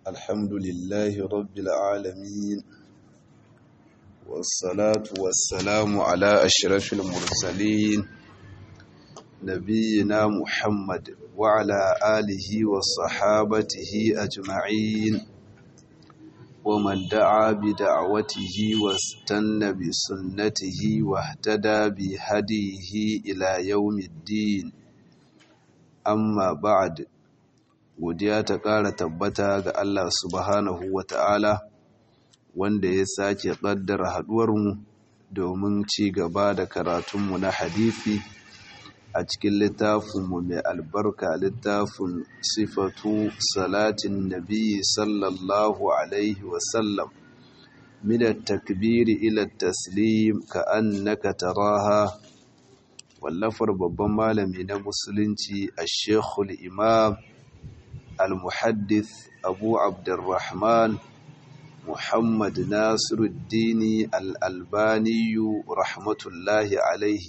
الحمد لله رب العالمين والصلاة والسلام على أشرف المرسلين نبينا محمد وعلى آله وصحابته أجمعين ومن دعا بدعوته واستنى بسنته واهتدى بهديه إلى يوم الدين amma ba'ad godiya ta ƙara tabbata ga Allah subhanahu wa ta'ala wanda ya sake ƙaddara haɗuwarmu domin ci gaba da karatunmu na hadithi a cikin littafinmu mai albarka littafin sifatu salatin nabi sallallahu alaihi wasallam minar takbiri ila taslim ka annaka taraha wallafar babban malami na musulunci a shekul imam al-muhaddith abu abdurrahman muhammad nasiruddini al-albaniyu rahmatullahi alaihi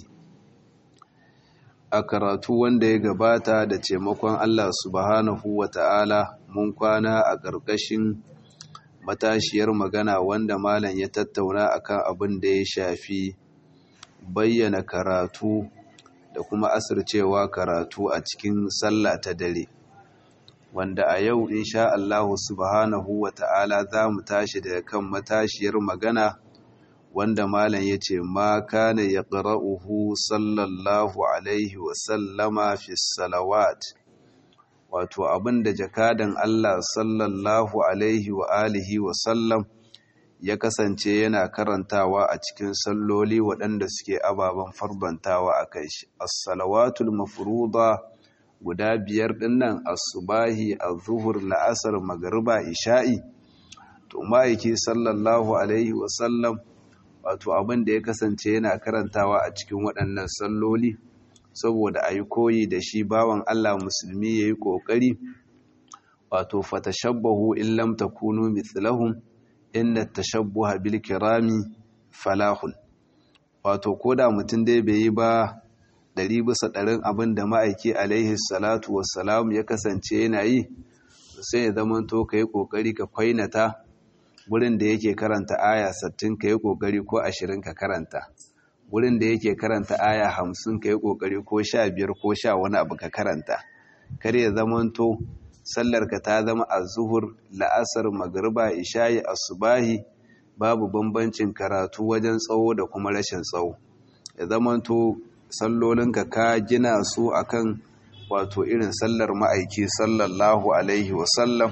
a karatu wanda ya gabata da taimakon allah subhanahu wa ta'ala mun kwana a ƙarƙashin matashiyar magana wanda malam ya tattauna akan abin da ya shafi bayyana karatu da kuma asircewa karatu a cikin sallah ta dare wanda a yau insha Allah subhanahu wa ta'ala za mu tashi daga kan matashiyar magana wanda malam ya ce ma kana ya ƙara'uhu sallallahu alaihi wasallama fi salawat wato abinda jakadan Allah sallallahu alaihi wa alihi wasallam ya kasance yana karantawa a cikin salloli waɗanda suke ababen farbantawa a kai shi as-salawatul mafruḍa guda biyar dinnan as-subahi az-zuhur la'asar magriba isha'i to ma'aiki sallallahu alaihi wasallam wato abin da ya kasance yana karantawa a cikin waɗannan salloli saboda ayi koyi da shi bawan Allah musulmi yayi kokari wato fatashabbahu in lam takunu mithlahum inna tashabbuha bil kirami falahun wato koda mutum dai bai yi ba ɗari bisa ɗarin abin da ma'aiki alaihi salatu wassalam ya kasance yana yi sai ya zama to ka yi ƙoƙari ka kwainata wurin da yake karanta aya sattin ka yi ƙoƙari ko ashirin ka karanta wurin da yake karanta aya hamsin ka yi ƙoƙari ko sha biyar ko sha wani abu ka karanta kar ya zama to sallarka ta zama a zuhur la'asar magriba ishayi asubahi babu bambancin karatu wajen tsawo da kuma rashin tsawo ya zamanto sallolinka ka gina su akan wato irin sallar ma'aiki sallallahu alaihi wasallam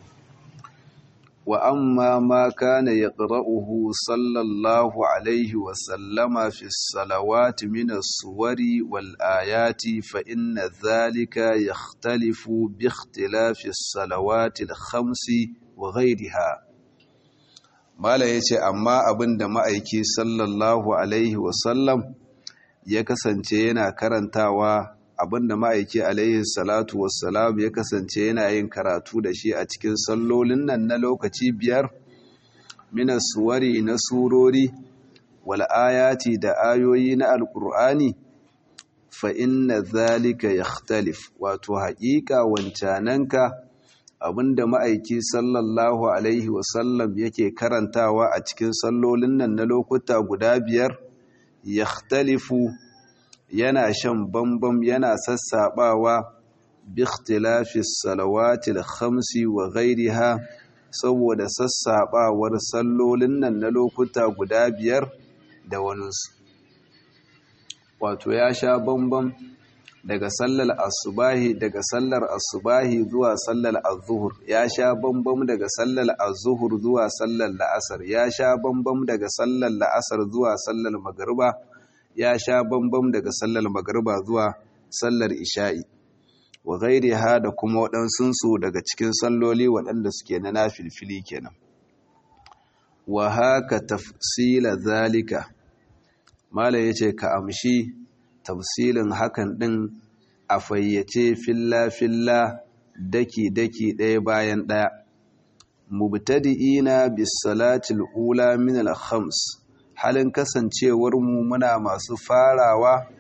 wa amma ma kana yaqra'uhu sallallahu alaihi wasallama fi salawati min as-suwari wal ayati fa inna dhalika yakhtalifu bi ikhtilafi as-salawati al-khamsi wa ghayriha mala yace amma abinda ma'aiki sallallahu alaihi wasallam ya kasance yana karantawa abinda ma'aiki alaihi salatu wassalam ya kasance yana yin karatu da shi a cikin sallolin nan na lokaci biyar minas suwari na surori wal ayati da ayoyi na alkur'ani fa inna zalika yakhtalif wato haƙiƙa wancananka abinda ma'aiki sallallahu alaihi wasallam yake karantawa a cikin sallolin nan na lokuta guda biyar yakhtalifu yana shan bambam yana sassabawa bi ikhtilafi salawati al-khamsi wa ghayriha saboda sassabawar sallolin nan na lokuta guda biyar da waninsu wato ya sha bambam daga sallar asubahi daga sallar asubahi zuwa sallar az-zuhur ya sha bambam daga sallar az-zuhur zuwa sallar la'asar ya sha bambam daga sallar la'asar zuwa sallar magriba ya sha bambam daga sallar magriba zuwa sallar isha'i wa ha da kuma waɗansunsu daga cikin salloli waɗanda suke na nafilfili kenan wa haka tafsila zalika mala yace ka amshi tafsilin hakan ɗin a fayyace filla-filla daki-daki ɗaya bayan ɗaya mubtadi'ina bis salatil ula min al-khams halin kasancewar mu muna masu farawa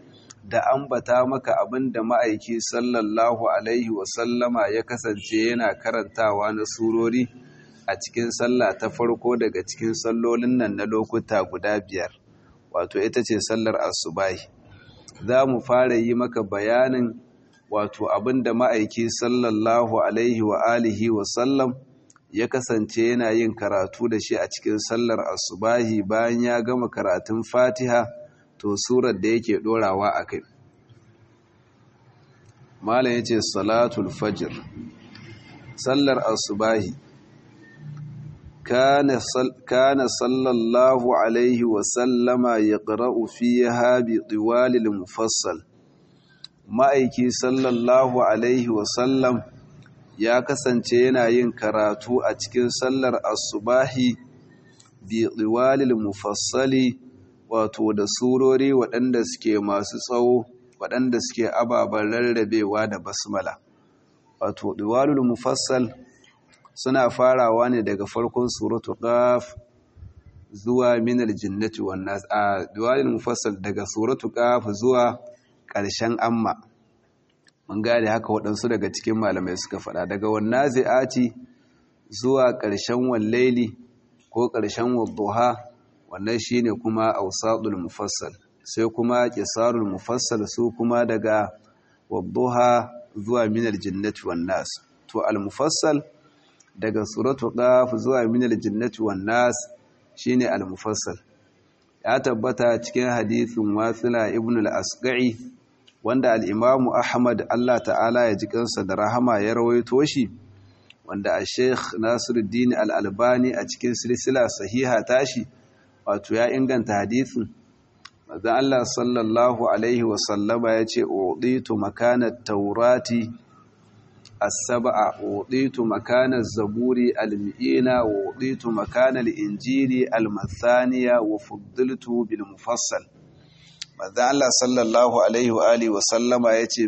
da ambata maka abin da ma'aiki sallallahu alaihi wasallama ya kasance yana karantawa na surori a cikin sallah ta farko daga cikin sallolin nan na lokuta guda biyar wato ita ce sallar asubahi za mu fara yi maka bayanin wato abin da ma'aiki sallallahu alaihi wa alihi wasallam ya kasance yana yin karatu da shi a cikin sallar asubahi bayan ya gama karatun fatiha to surar da yake dorawa a kai malam ya ce salatul fajr sallar asubahi kana sallallahu alaihi wasallama ya ƙara'u fiye habi ɗiwalil mufassal ma'aiki sallallahu alaihi wasallam ya kasance yana yin karatu a cikin sallar asubahi bi ɗiwalil mufassali wato da surori waɗanda suke masu tsawo waɗanda suke ababen rarrabewa da basmala wato ɗiwalil mufassal suna farawa ne daga farkon suratu qaf zuwa minal jinnati wan nas a ɗiwalil mufassal daga suratu qaf zuwa ƙarshen amma mun gane haka waɗansu daga cikin malamai suka faɗa daga wannan zai'ati zuwa ƙarshen wallaili ko ƙarshen wadduha wannan shine kuma awsadul mufassal sai kuma qisarul mufassal su kuma daga wadduha zuwa minal jinnati wan nas to al mufassal daga suratu qaf zuwa minal jinnati wan nas shine al mufassal ya tabbata cikin hadithin wasila ibn al asqai wanda al imamu ahmad Allah ta'ala ya ji kansa da rahama ya rawaito shi wanda a sheikh nasiruddin al albani a cikin silsila sahiha tashi wato ya inganta hadisin manzon Allah sallallahu alaihi wasallama ya ce uditu makanat taurati as-sab'a uditu makanat zaburi al-mi'ina wa uditu makanal injili al-mathaniya wa fuddiltu bil mufassal manzon Allah sallallahu alaihi wa alihi wasallama ya ce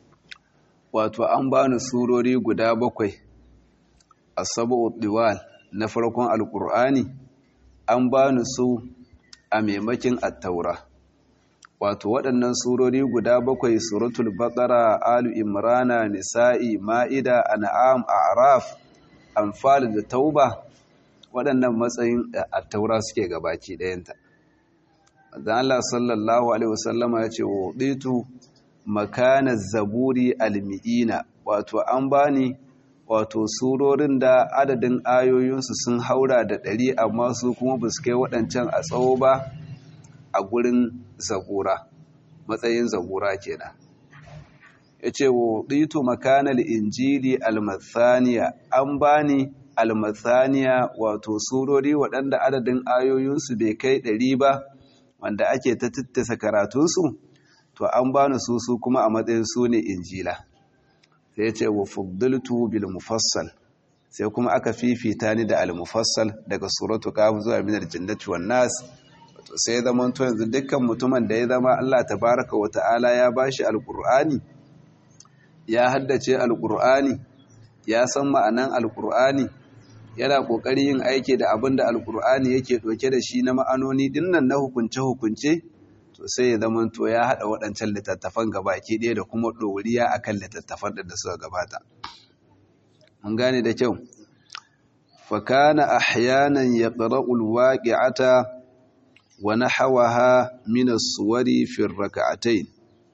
wato an bani surori guda bakwai as-sab'u diwal na farkon alqur'ani an bani su a maimakin attaura wato waɗannan surori guda bakwai suratul baqara alu imrana nisa'i ma'ida an'am a'raf anfal da tauba waɗannan matsayin attaura suke gabaki ɗayanta dan Allah sallallahu alaihi wasallama ya ce wuditu makana zaburi almi'ina wato an bani wato surorin da adadin ayoyinsu sun haura da ɗari amma su kuma ba su kai waɗancan a tsawo ba a gurin zabura matsayin zabura kenan ya ce wa ɗito makanar injili almathaniya an bani almathaniya wato surori waɗanda adadin ayoyinsu bai kai ɗari ba wanda ake ta tattasa karatunsu to an bani su su kuma a matsayin su ne injila sai ya ce wa fuddiltu bil mufassal sai kuma aka fifita ni da al mufassal daga suratu kaf zuwa min al jannati wan nas to sai zaman to yanzu dukkan mutumin da ya zama Allah tabaraka wa ta'ala ya bashi alqur'ani ya haddace alqur'ani ya san ma'anan alqur'ani yana kokari yin aiki da abin da alqur'ani yake doke da shi na ma'anoni dinnan na hukunce hukunce to sai ya zama to ya haɗa waɗancan littattafan gabaki ɗaya da kuma ɗoriya a kan littattafan da suka gabata mun gane da kyau fakana ahyanan ya ƙara'ul waƙi'ata wa na hawaha minas suwari fin raka'atai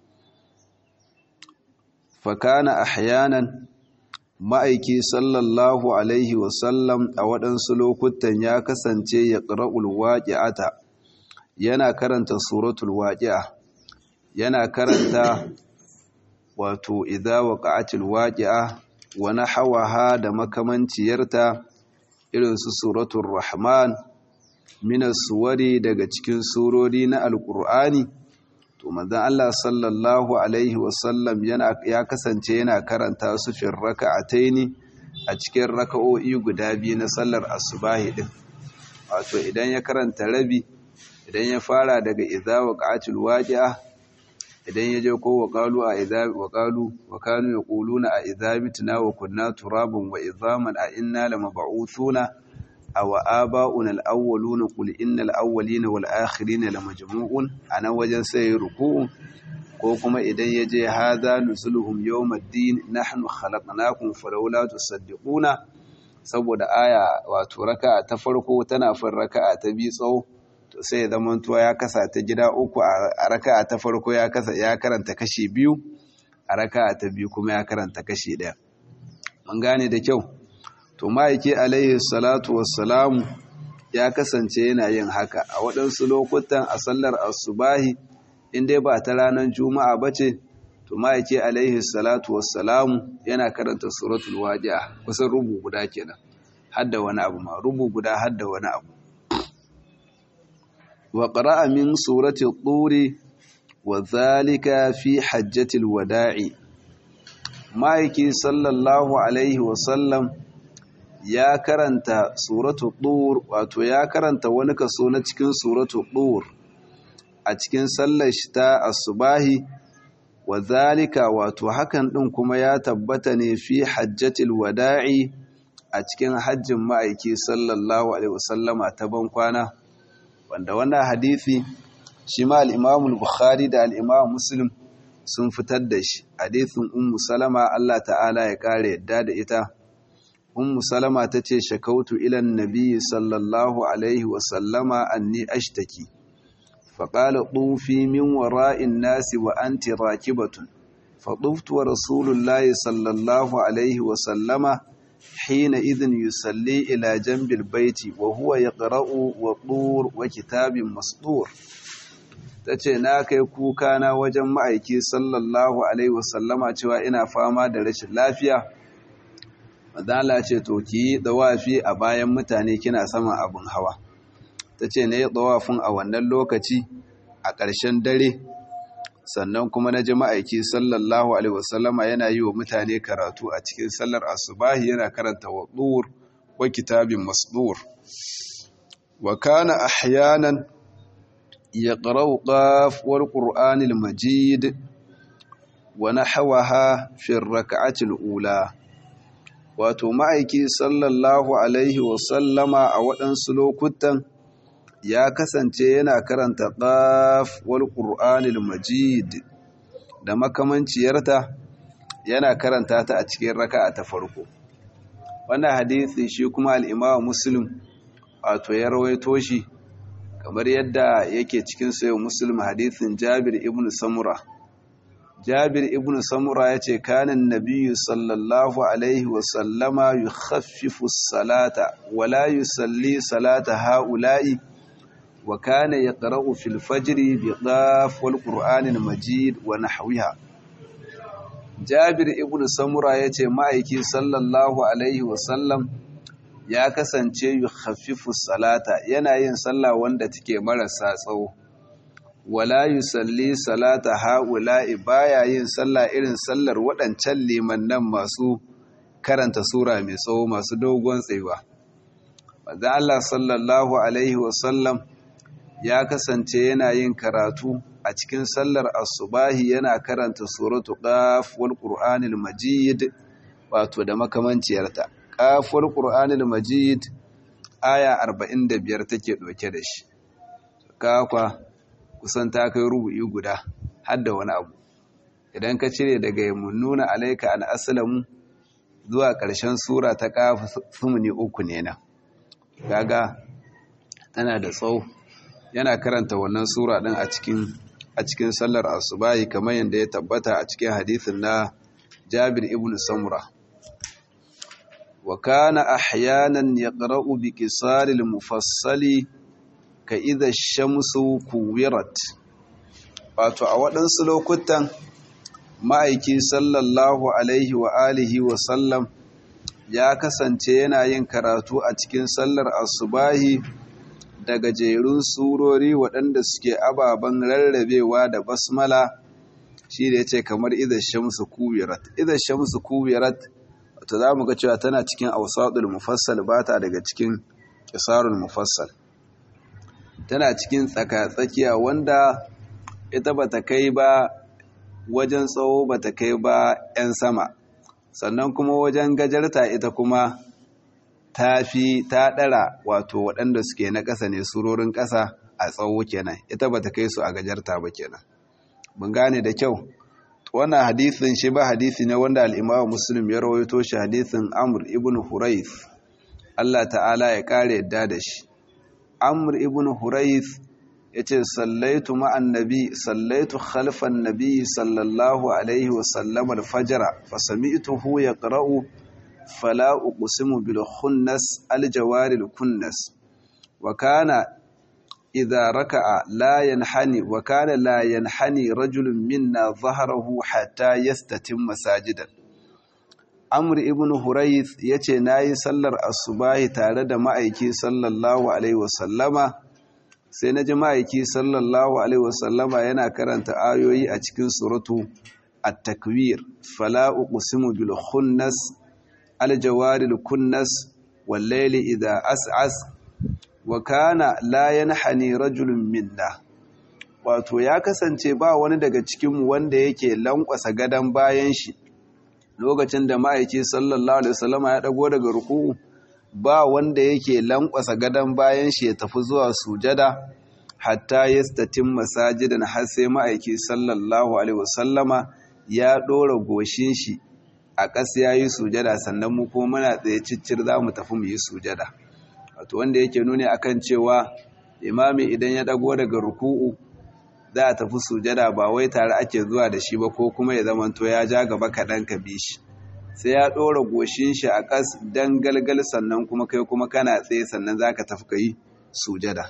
fakana ahyanan ma'aiki sallallahu alaihi wasallam a waɗansu lokutan ya kasance ya ƙara'ul waƙi'ata yana karanta suratul waqi'a yana karanta wato idza waqa'atil waqi'a wa nahawaha da makamanciyarta irin su suratul rahman minas suwari daga cikin surori na alqur'ani to manzon Allah sallallahu alaihi wasallam yana ya kasance yana karanta su fi raka'ataini a cikin raka'o'i guda biyu na sallar asubahi din wato idan ya karanta rabi idan ya fara daga idza waqa'atil waqi'a idan ya je ko waqalu a idza waqalu wa kanu yaquluna a idza mitna wa kunna turaban wa idhaman a inna lamab'uthuna aw aba'una al-awwaluna qul innal awwalina wal akhirina lamajmu'un ana wajen sai ruku'u ko kuma idan ya je haza nuzuluhum yawmaddin nahnu khalaqnakum falawla tusaddiquna saboda aya wato raka'a ta farko tana fin raka'a ta biyu tsawo to sai ya zama tuwa ya kasa ta gida uku a raka'a ta farko ya kasa ya karanta kashi biyu a raka'a ta biyu kuma ya karanta kashi ɗaya mun gane da kyau to ma'aiki alaihi salatu wassalamu ya kasance yana yin haka a waɗansu lokutan a sallar asubahi in dai ba ta ranar juma'a ba ce to ma'aiki alaihi salatu wassalamu yana karanta suratul waqi'a kusan rubu guda kenan hadda wani abu ma rubu guda hadda wani abu wa qara'a min surati turi wa zalika fi hajjatil wada'i ma'aiki sallallahu alaihi wasallam ya karanta suratu tur wato ya karanta wani kaso na cikin suratu tur a cikin sallar shi ta asubahi wa zalika wato hakan din kuma ya tabbata ne fi hajjatil wada'i a cikin hajjin ma'aiki sallallahu alaihi wasallama ta bankwana wanda wannan hadisi shi ma al-Imam al-Bukhari da al-Imam Muslim sun fitar da shi hadisin Ummu Salama Allah ta'ala ya kare yadda da ita Ummu Salama tace shakautu ila an-nabi sallallahu alaihi wasallama anni ashtaki فقال طوفي من وراء الناس وأنت راكبة فطفت ورسول الله صلى الله عليه وسلم حينئذ يصلي إلى جنب البيت وهو يقرأ وطور وكتاب مسطور tace na kai kuka na wajen ma'aiki sallallahu alaihi wasallama cewa ina fama da rashin lafiya madala ce to ki dawafi a bayan mutane kina saman abin hawa ta ce na yi tsawafin a wannan lokaci a ƙarshen dare sannan kuma na ji ma'aiki sallallahu alaihi wasallama yana yi wa mutane karatu a cikin sallar asubahi yana karanta waɗur wa kitabin masdur wa kana ahyanan ya ƙarau ƙafuwar ƙur'anil majid wa na hawaha fin raka'atil ula wato ma'aiki sallallahu alaihi wasallama a waɗansu lokutan ya kasance yana karanta ƙaf wal ƙur'anil majid da makamanciyarta yana karanta ta a cikin raka'a ta farko wannan hadisi shi kuma al-Imam Muslim wato ya rawaito shi kamar yadda yake cikin sayo Muslim hadisin Jabir ibn Samura Jabir ibn Samura yace kana an-nabiyyu sallallahu alaihi wa sallama yukhaffifu as-salata wa la yusalli salata ha'ula'i وكان يقرأ في الفجر بقاف والقرآن المجيد ونحوها جابر ابن سمرة yace ma'aiki sallallahu alaihi wasallam ya kasance yukhaffifu salata yana yin sallah wanda take marasa tsawo wala yusalli salata haula'i baya yin sallah irin sallar waɗancan limannan masu karanta sura mai tsawo masu dogon tsayuwa manzo Allah sallallahu alaihi wasallam ya kasance yana yin karatu a cikin sallar asubahi yana karanta suratu qaf wal qur'anil majid wato da makamanciyarta qaf wal qur'anil majid aya 45 take doke da shi kafa kusan ta kai rubu'i guda har da wani abu idan ka cire daga yamununa alayka an aslamu zuwa ƙarshen sura ta qaf sumuni uku ne na kaga tana da tsawo yana karanta wannan sura din a cikin a cikin sallar asubahi kamar yadda ya tabbata a cikin hadisin na Jabir ibn Samura wa kana ahyanan yaqra'u bi qisaril mufassali ka idha shamsu kuwirat wato a waɗansu lokutan ma'aiki sallallahu alaihi wa alihi wa sallam ya kasance yana yin karatu a cikin sallar asubahi da gajerun surori waɗanda suke ababen rarrabewa da basmala shi da ya ce kamar idan shamsu kuwirat idan shamsu kuwirat wato za mu ga cewa tana cikin ausadul mufassal ba ta daga cikin kisarul mufassal tana cikin tsaka-tsakiya wanda ita ba ta kai ba wajen tsawo ba ta kai ba 'yan sama sannan kuma wajen gajarta ita kuma ta fi ta ɗara wato waɗanda suke na ƙasa ne surorin ƙasa a tsawo kenan ita ba ta kai su a gajarta ba kenan ban gane da kyau wannan hadisin shi ba hadisi ne wanda al-Imam Muslim ya rawaito shi hadisin Amr ibn Hurayth Allah ta'ala ya kare yadda da shi Amr ibn Hurayth yace sallaitu ma'an nabi sallaitu khalfan nabi sallallahu alaihi wa sallam al-fajr fa sami'tuhu yaqra'u fala uqsimu bil khunnas al-jawari al-kunnas wa kana idha raka'a la yanhani wa kana la yanhani rajulun minna dhahrahu hatta yastatimma sajidan Amr ibn Hurayth yace nayi sallar asubahi tare da ma'aiki sallallahu alaihi wasallama sai naji ma'aiki sallallahu alaihi wasallama yana karanta ayoyi a cikin suratu at-takwir fala uqsimu bil khunnas al jawaril kunnas wal layli idha as'as wa kana la yanhani rajulun minna wato ya kasance ba wani daga cikinmu wanda yake lankwasa gadon bayan shi lokacin da ma'aiki sallallahu alaihi wasallama ya dago daga ruku'u ba wanda yake lankwasa gadon bayan shi ya tafi zuwa sujada hatta yastatim masajidan har sai ma'aiki sallallahu alaihi wasallama ya dora goshin shi a ƙasa yayi sujada sannan mu kuma muna tsaye ciccir za mu tafi mu yi sujada wato wanda yake nuni akan cewa imami idan ya dago daga ruku'u za a tafi sujada ba wai tare ake zuwa da shi ba ko kuma ya zamanto ya ja gaba kaɗan ka bi shi sai ya ɗora goshin shi a ƙas don galgal sannan kuma kai kuma kana tsaye sannan za ka tafi ka yi sujada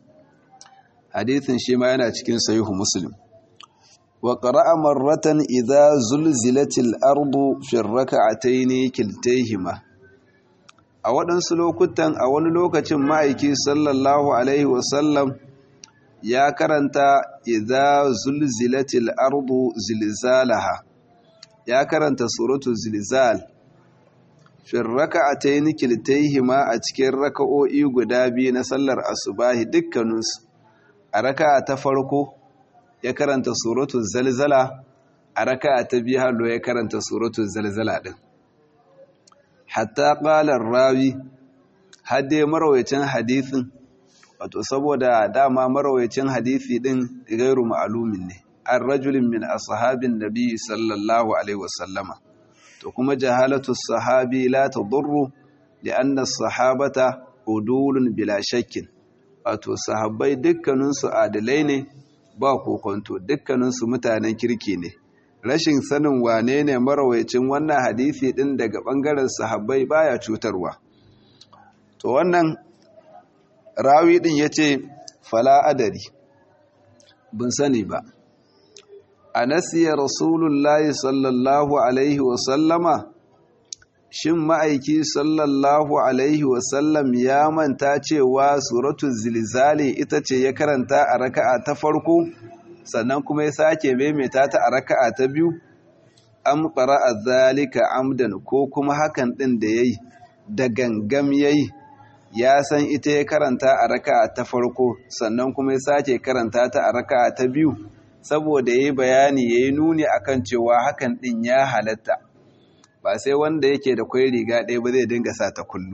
hadithin shi ma yana cikin sayihu muslim wa qara'a marratan idza zulzilatil ardu fi rak'atayn kiltayhima a waɗansu lokutan a wani lokacin ma'aiki sallallahu alaihi wasallam ya karanta idza zulzilatil ardu zilzalaha ya karanta suratul zilzal fi rak'atayn kiltayhima a cikin raka'o'i guda biyu na sallar asubahi dukkaninsu a raka'a ta farko ya karanta suratul zalzala a raka'a ta biyu hallo ya karanta suratul zalzala din hatta ƙalar rawi hadde marawacin hadithin wato saboda dama marawacin hadithi din gairu ma'alumin ne an rajulin min ashabin nabi sallallahu alaihi wasallama to kuma jahalatu sahabi la tadurru li'anna sahabata udulun bila shakkin wato sahabbai dukkaninsu adalai ne ba kokonto dukkaninsu mutanen kirki ne rashin sanin wane ne marawacin wannan hadisi din daga bangaren sahabbai baya cutarwa to wannan rawi din yace fala adari bin sani ba anasiya rasulullahi sallallahu alaihi wa sallama shin ma'aiki sallallahu alaihi wa sallam ya manta cewa suratul zilzali ita ce ya karanta a raka'a ta farko sannan kuma ya sake maimaita ta a raka'a ta biyu am qara'a zalika amdan ko kuma hakan din da yayi da gangam yayi ya san ita ya karanta a raka'a ta farko sannan kuma ya sake karanta ta a raka'a ta biyu saboda yayi bayani yayi nuni akan cewa hakan din ya halatta ba sai wanda yake da kwai riga ɗaya ba zai dinga sa ta kullum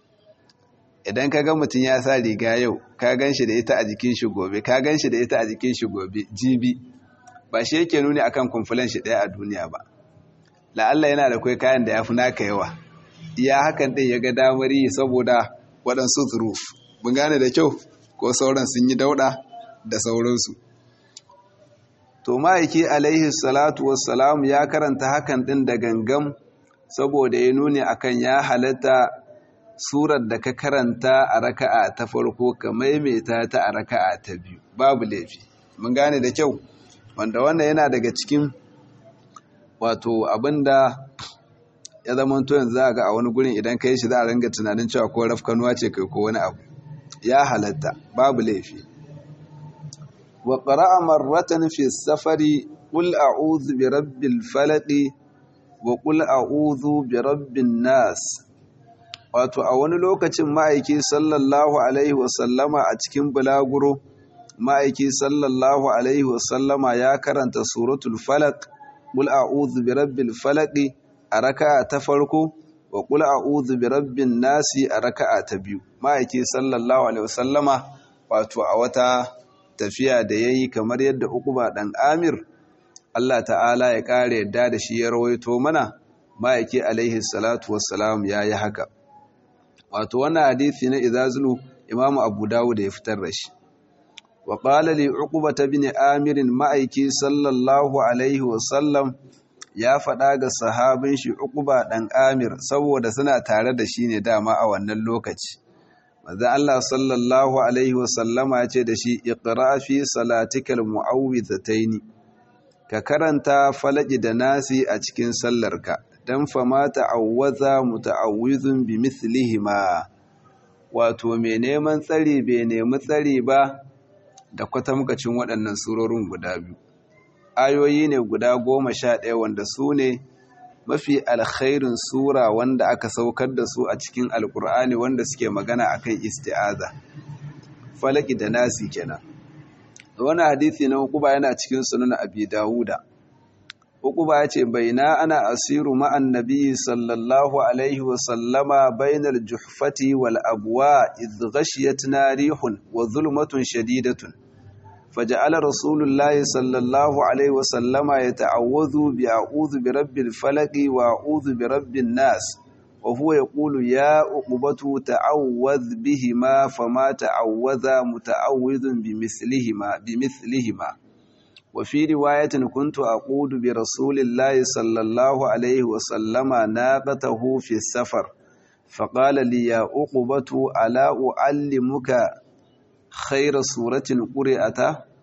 idan ka ga mutum ya sa riga yau ka gan shi da ita a jikin shi gobe ka gan shi da ita a jikin shi gobe jibi ba shi yake nuni akan kumfulan shi ɗaya a duniya ba la'alla yana da kwai kayan da ya fi naka yawa iya hakan ɗin ya ga damar yi saboda waɗansu zuruf mun gane da kyau ko sauran sun yi dauɗa da sauransu to ma'aiki alaihi salatu wassalamu ya karanta hakan ɗin da gangam saboda ya nuni akan ya halatta surar da ka karanta a raka'a ta farko ka maimaita ta a raka'a ta biyu babu laifi mun gane da kyau wanda wannan yana daga cikin wato abinda ya zama to yanzu za ga a wani gurin idan ka yi shi za a ringa tunanin cewa ko rafkanuwa ce kai ko wani abu ya halatta babu laifi wa qara'a marratan fi safari qul a'udhu bi rabbil falaq wa qul a'udhu bi rabbin nas wato a wani lokacin ma'aiki sallallahu alaihi wasallama a cikin bulaguro ma'aiki sallallahu alaihi wasallama ya karanta suratul falaq qul a'udhu bi rabbil falaq a raka'a ta farko wa qul a'udhu bi rabbin nasi a raka'a ta biyu ma'aiki sallallahu alaihi wasallama wato a wata tafiya da yayi kamar yadda Uqba dan Amir Allah ta'ala ya ƙara yadda da shi ya rawaito mana ma'aiki alaihi salatu wassalam ya yi haka wato wannan hadithi na izazulu imamu abu dawud ya fitar da shi wa qala li uqbata bin amirin ma'aiki sallallahu alaihi wasallam ya faɗa ga sahabin shi uquba ɗan amir saboda suna tare da shi ne dama a wannan lokaci manzo Allah sallallahu alaihi wasallama ya ce da shi iqra fi salatikal mu'awwidhataini ka karanta falaki da nasi a cikin sallarka dan fama ta'awwaza muta'awwizun bi mithlihima wato mai neman tsari bai nemi tsari ba da kwatamkacin waɗannan surorin guda biyu ayoyi ne guda goma sha ɗaya wanda su ne mafi alkhairin sura wanda aka saukar da su a cikin alkur'ani wanda suke magana akan isti'aza falaki da nasi kenan wani hadithi na hukuba yana cikin sunan abi dawuda hukuba ya ce baina ana asiru ma'an nabi sallallahu alaihi wasallama bainar juhfati wal abuwa idh ghashiyatna rihun wa zulmatun shadidatun فجعل رسول الله صلى الله عليه وسلم يتعوذ بأعوذ برب الفلق وأعوذ برب الناس وهو يقول يا عقبة تعوذ بهما فما تعوذ متعوذ بمثلهما بمثلهما وفي رواية كنت أقود برسول الله صلى الله عليه وسلم ناقته في السفر فقال لي يا عقبة ألا أعلمك خير سورة قرأت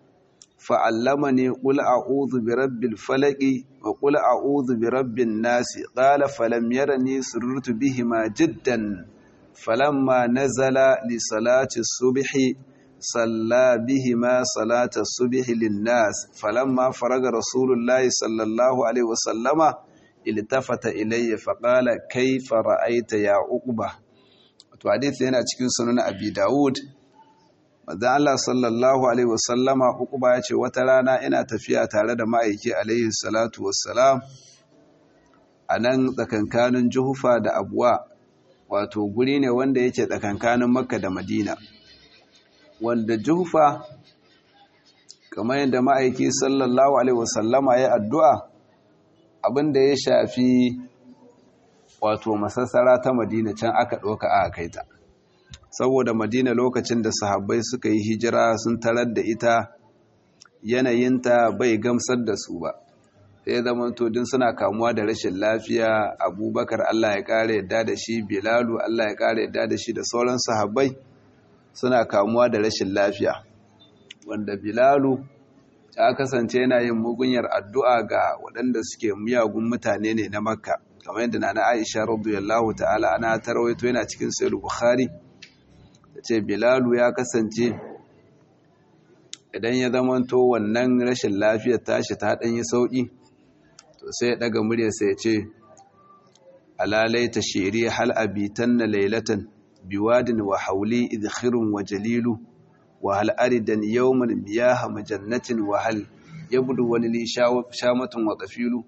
فعلمني قل أعوذ برب الفلق وقل أعوذ برب الناس قال فلم يرني سررت بهما جدا فلما نزل لصلاة الصبح صلى بهما صلاة الصبح للناس فلما فرغ رسول الله صلى الله عليه وسلم التفت إلي فقال كيف رأيت يا عقبة وحديث هنا cikin sunan Abi Dawud Maza Allah sallallahu Alaihi wasallama ba ya ce wata rana ina tafiya tare da ma'aiki alaihi salatu wassalam a nan tsakankanin juhufa da abuwa wato guri ne wanda yake tsakankanin makka da madina wanda juhufa kamar yadda ma'aiki sallallahu Alaihi wasallama ya addu'a abinda ya shafi wato masassara ta madina can aka ɗoka a kaita. saboda madina lokacin da sahabbai suka yi hijira sun tarar da ita yanayinta bai gamsar da su ba sai zama din suna kamuwa da rashin lafiya abubakar allah ya kare yadda da shi bilalu allah ya kare yadda da shi da sauran sahabbai suna kamuwa da rashin lafiya wanda bilalu ya kasance yana yin mugunyar addu'a ga waɗanda suke miyagun mutane ne na makka kamar yadda na na aisha radiyallahu ta'ala ana tarwaito yana cikin sayar bukhari ta ce bilalu ya kasance idan ya zamanto wannan rashin lafiyar tashi ta ɗanyi sauƙi to sai ya ɗaga murya sai ya ce alalai ta shiri hal abitan na lailatan biwadin wa hauli idhirun wa jalilu wa hal aridan yawman miyaha majannatin wa hal yabdu wani li shamatun wa qafilu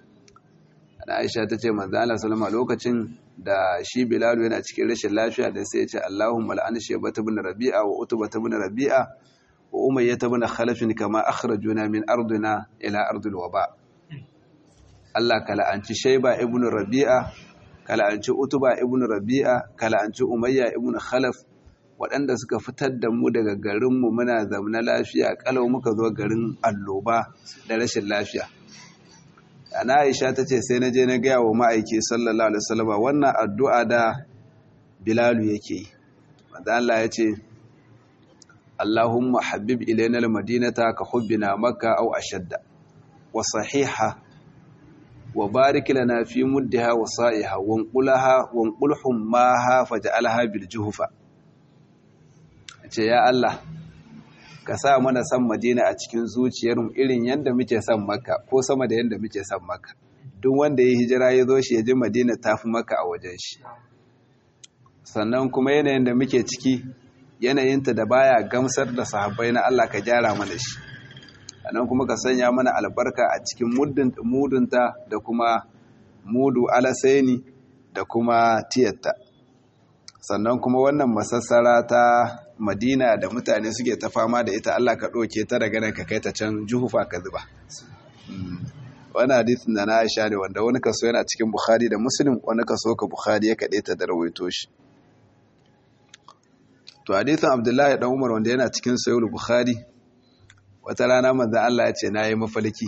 ana aisha ta ce manzo Allah sallama lokacin da shi bilalu yana cikin rashin lafiya da sai ya ce Allahumma la'an shaybata ibn rabi'a wa utba ibn rabi'a wa umayyah ibn khalaf kama akhrajuna min ardina ila ardil waba Allah ka la'anci shayba ibn rabi'a ka la'anci utba ibn rabi'a ka la'anci umayya ibn khalaf waɗanda suka fitar da mu daga garinmu muna zaune lafiya kalau muka zo garin alloba da rashin lafiya ana aisha ta ce sai na je na gaya wa ma'aiki sallallahu alaihi wasallam wannan addu'a da bilalu yake yi wanda Allah ya ce Allahumma habib ilaina almadinata ka hubbina makka aw ashadda wa sahiha wa barik lana fi muddiha wa sa'iha wa qulaha wa qulhum maha faj'alha bil juhfa ce ya Allah ka sa mana san madina a cikin zuciyarmu irin yadda muke son maka ko sama da yadda muke son maka duk wanda ya hijira ya zo shi ya ji madina ta fi maka a wajen shi sannan kuma yanayin da muke ciki yanayinta da baya gamsar da sahabbai na Allah ka gyara mana shi sannan kuma ka sanya mana albarka a cikin mudunta da kuma mudu alasaini da kuma tiyatta sannan kuma wannan masassara ta madina da mutane suke ta fama da ita Allah ka ɗauke ta daga nan ka kai ta can juhufa ka zuba wani hadisin da na aisha ne wanda wani kaso yana cikin bukhari da muslim wani kaso ka bukhari ya kaɗe ta da rawaito shi to hadisin abdullahi dan umar wanda yana cikin sayul bukhari wata rana manzan allah ya ce na yi mafalki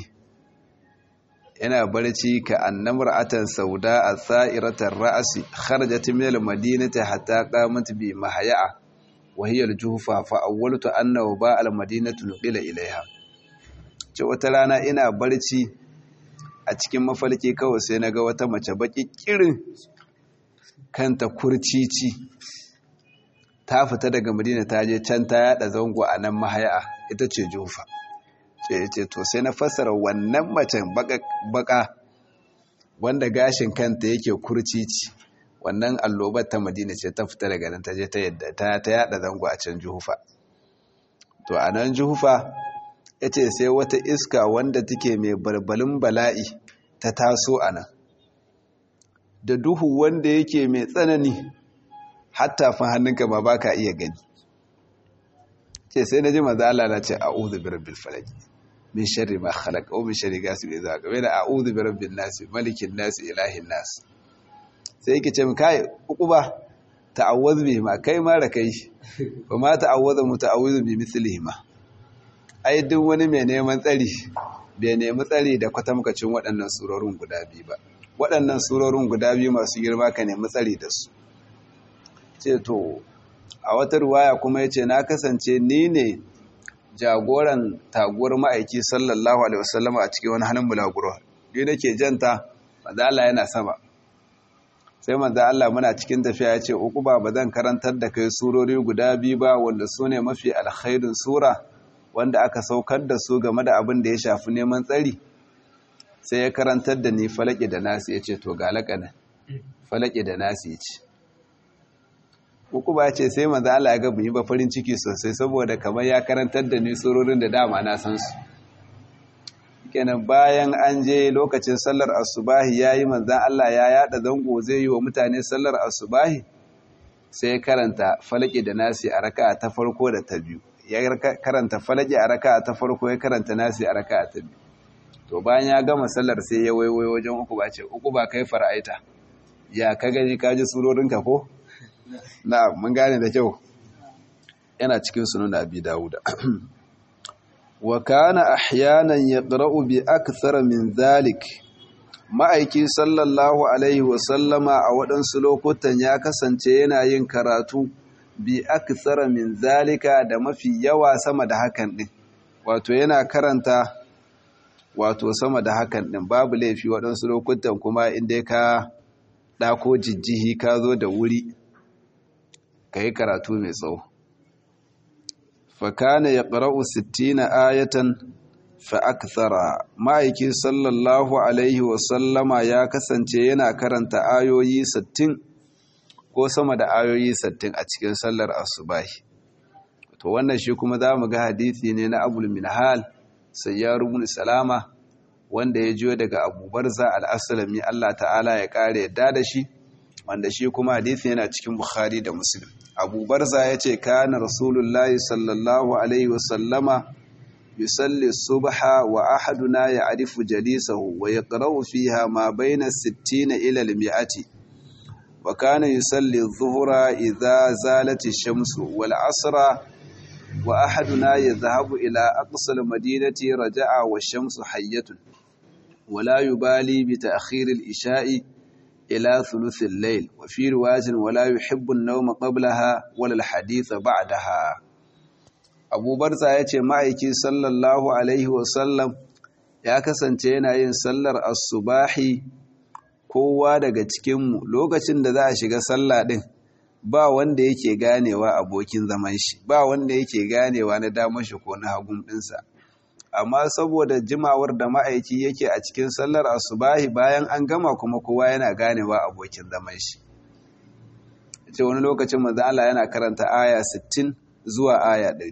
yana barci ka annamar atan sauda a sa'iratar ra'asi kharajat min al-madinati hatta qamat bi mahya'a wa hiya al-juhfa fa awwaltu annahu ba al-madinatu nuqila ilaiha ce wata rana ina barci a cikin mafalki kawai sai naga wata mace baki kirin kanta kurcici ta fita daga madina ta je can ta yada zango a nan mahya'a ita ce jufa ce to sai na fassara wannan macen baka wanda gashin kanta yake kurcici wannan allobar ta madina ce ta fita daga nan ta je ta yadda ta ta yada zango a can juhufa to a nan juhufa yace sai wata iska wanda take mai balbalin bala'i ta taso a nan da duhu wanda yake mai tsanani hatta fa hannunka ma baka iya gani ce sai na ji maza Allah na ce a'udhu bi rabbil falaq min sharri ma khalaq wa min sharri ghasiqin idha waqa wa a'udhu bi rabbin nas malikin nas ilahin nas sai yake ce kai uquba ta'awwadh bi ma kai ma da kai ba ma ta'awwadha muta'awwidhu bi mithlihi ma ai duk wani mai neman tsari bai nemi tsari da kwatamkacin waɗannan surorin guda biyu ba waɗannan surorin guda biyu masu girma ka nemi tsari da su ce to a wata ruwaya kuma ya ce na kasance ni ne jagoran taguwar ma'aiki sallallahu alaihi wasallama a cikin wani hannun bulaguro ni nake janta manzo Allah yana sama sai manzo Allah muna cikin tafiya ya ce uku ba ba zan karantar da kai surori guda biyu ba wanda su ne mafi alkhairin sura wanda aka saukar da su game da abin da ya shafi neman tsari sai ya karantar da ni falaki da nasi ya ce to ga laƙanin falaki da nasi ya ce uku ba ce sai manzo Allah ya ga yi ba farin ciki sosai saboda kamar ya karantar da ni surorin da dama na san su kenan bayan an je lokacin sallar asubahi yayi manzo Allah ya yada zango zai yi wa mutane sallar asubahi sai ya karanta falaki da nasi a raka'a ta farko da ta biyu ya karanta falaki a raka'a ta farko ya karanta nasi a raka'a ta biyu to bayan ya gama sallar sai ya waiwayo wajen uku ba ce uku ba kai fara'aita ya ka gani ka ji surorinka ko na mun gane da kyau yana cikin sunan abi dawuda wa kana ahyanan yaqra'u bi akthar min zalik ma'aiki sallallahu alaihi wa sallama a waɗansu lokutan ya kasance yana yin karatu bi akthar min zalika da mafi yawa sama da hakan din wato yana karanta wato sama da hakan din babu laifi waɗansu lokutan kuma inda ka ɗako jijjihi ka zo da wuri ka yi karatu mai tsawo fakana ya ƙara'u 60 ayatan fa'akthara ma'aiki sallallahu alaihi wasallama ya kasance yana karanta ayoyi 60 ko sama da ayoyi 60 a cikin sallar asubahi to wannan shi kuma za mu ga hadithi ne na abul minhal sayyar ibn salama wanda ya jiyo daga abubarza al-aslami Allah ta'ala ya kare yadda da shi wanda shi kuma hadithi yana cikin bukhari da muslim abubarza ya ce kana rasulullahi sallallahu alaihi wasallama yusalli subha wa ahaduna ya arifu jalisahu wa yaqra'u fiha ma bayna 60 ila al-mi'ati wa kana yusalli adh-dhuhra idha zalat ash-shamsu wal 'asra wa ahaduna yadhhabu ila aqsa al-madinati raja'a wash-shamsu hayyatun ولا يبالي بتأخير الإشاء إلى ثلث الليل وفي رواية ولا يحب النوم قبلها ولا الحديث بعدها أبو برزة يتي معيكي صلى الله عليه وسلم ya kasance yana yin sallar asubahi kowa daga cikinmu lokacin da za a shiga sallah ɗin ba wanda yake ganewa abokin zaman shi ba wanda yake ganewa na damar shi ko na hagun ɗinsa amma saboda jimawar da ma'aiki yake a cikin sallar asubahi bayan an gama kuma kowa yana ganewa abokin zaman shi ce wani lokacin manzo Allah yana karanta aya 60 zuwa aya 100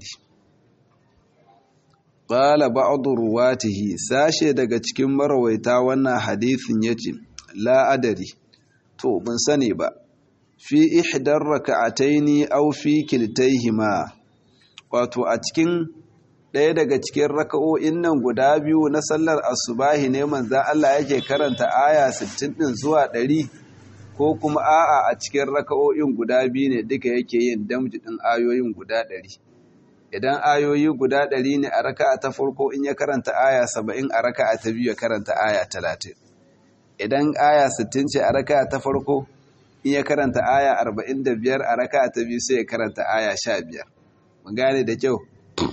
qala ba'd ruwatihi sashe daga cikin marawaita wannan hadisin yace la adari to ban sani ba fi ihdar raka'ataini aw fi kiltaihima wato a cikin ɗaya daga cikin raka'o'in nan guda biyu na sallar asubahi ne manzan Allah yake karanta aya 60 ɗin zuwa 100 ko kuma a'a a cikin raka'o'in guda biyu ne duka yake yin damji ɗin ayoyin guda 100 idan ayoyi guda 100 ne a raka'a ta farko in ya karanta aya 70 a raka'a ta biyu ya karanta aya 30 idan aya 60 ce a raka'a ta farko in ya karanta aya 45 a raka'a ta biyu sai ya karanta aya 15 mun gane da kyau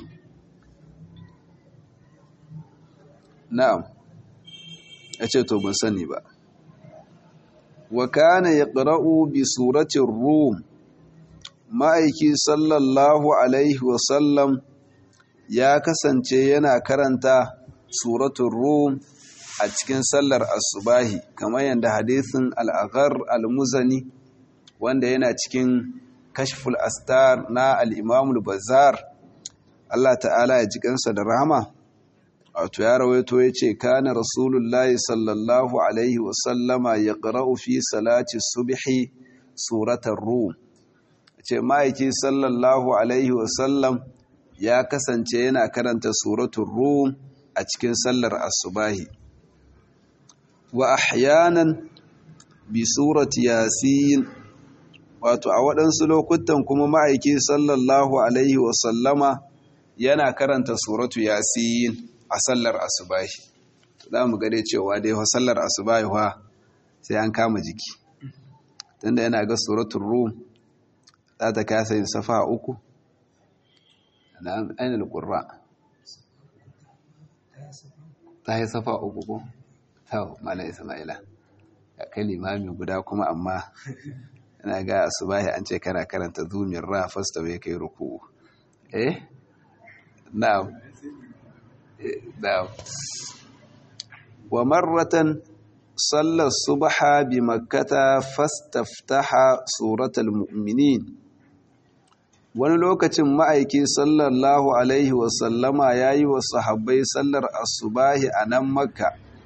na'am ya ce to ban sani ba wa kana yaqra'u bi suratin rum ma'aiki sallallahu alaihi wa sallam ya kasance yana karanta suratul rum a cikin sallar asubahi kamar yadda hadisin al-aghar al-muzani wanda yana cikin kashful astar na al-imam al-bazzar Allah ta'ala ya ji kansa da rahama wato ya rawaito ya ce kana rasulullahi sallallahu alaihi wasallama ya ƙara'u fi salati subhi suratar rum ce ma'aiki sallallahu alaihi wasallam ya kasance yana karanta suratun rum a cikin sallar asubahi wa ahyanan bi surati yasin wato a waɗansu lokutan kuma ma'aiki sallallahu alaihi wasallama yana karanta suratu yasin a sallar asubahi za mu gade cewa dai wa sallar asubahi wa sai an kama jiki tunda yana ga suratul rum za ta kasa yin safa uku na ainihin ƙurra ta yi safa uku ko tau mala isma'ila ya kai limami guda kuma amma yana ga asubahi an ce kana karanta zumin ra fasta bai kai ruku eh na'am ومرة صلى الصبح بمكة فاستفتح سورة المؤمنين wani lokacin ma'aiki sallallahu alaihi wasallama ya yi wa sahabbai sallar asubahi a nan makka